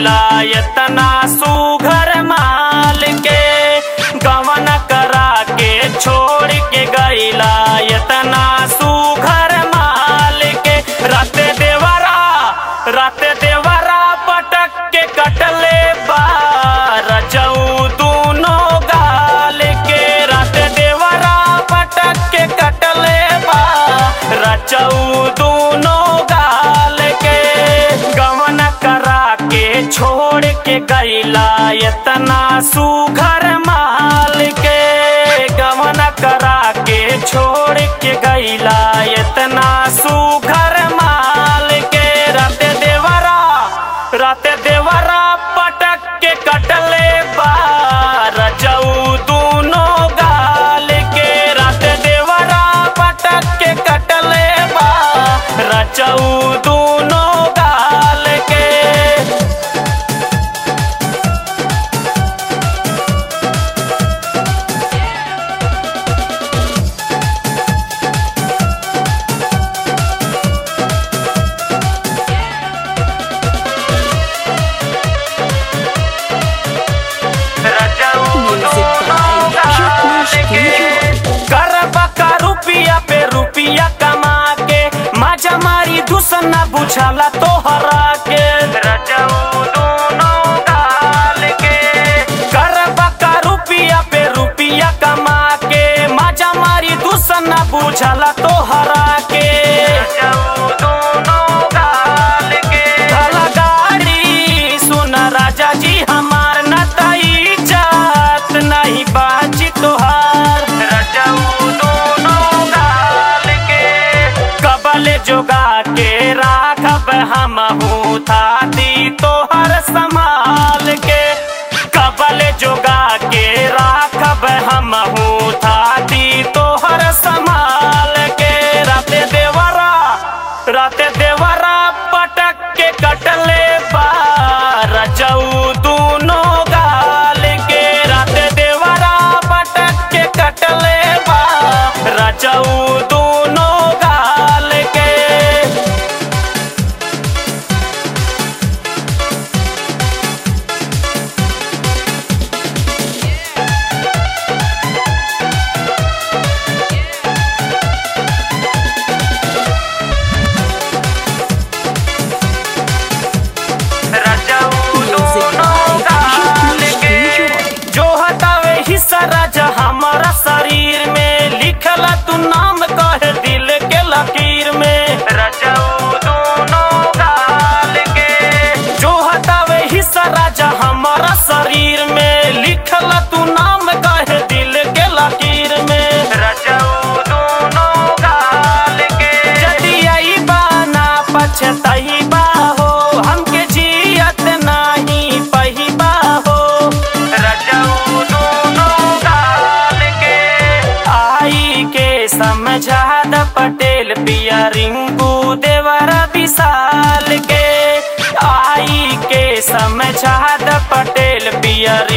गईला इतना सुघर माल के गवन करा के छोड़ के गईला इतना सुघर माल के रात देवरा रात देवरा पटक के कटले बार जऊ दूनो गाल के रात देवरा पटक के कटले बार रचऊ दूनो गाल के गवन करा के छोड़ के गईला इतना सुघर माल के गवन करा के छोड़ के गईला इतना सुघर माल के रात देवरा रात देवरा पटक के कटले बार जऊ दूनो गाल के रात देवरा पटक के कटले बार रचऊ दूनो गाल के Music by Shakmash करबा का रुपिया पे रुपिया कमा के मजा मारी दुसना बुझाला तो हरा के रजऊ दोनों गाल के करबा का रुपिया पे रुपिया कमा के मजा मारी दुसना बुझाला तो हरा के रजऊ दोनों गाल के धला गाड़ी सुन राजा जी हमार न तई जात नहीं बाजी तोहार रजऊ दोनों गाल के कबल जोगा के राखब हम थाती तोहर संभाल के कबल जोगा के राखब हम थाती तोहर संभाल के राते देवरा राते देवरा पटक के कटले बार जऊ दूनो गाल के राते देवरा पटक के कटले बार रजऊ दूनो गाल के Music by Shakmash जो हटावे हिस्सा राजा हमारा शरीर में लिखला तू नाम कह दिल के लकीर में रजऊ दोनों गाल के जो हटावे हिस्सा राजा हमारा शरीर में लिखला तू नाम कह दिल के लकीर में रजऊ दोनों गाल के जदी आई बाना पछतही बा हो हमके जियत नाही पही बा हो रजऊ दोनों गाल के आई के समझा द पटेल पिया रिंकू देवर विशाल के आई के समझा द पटेल पिया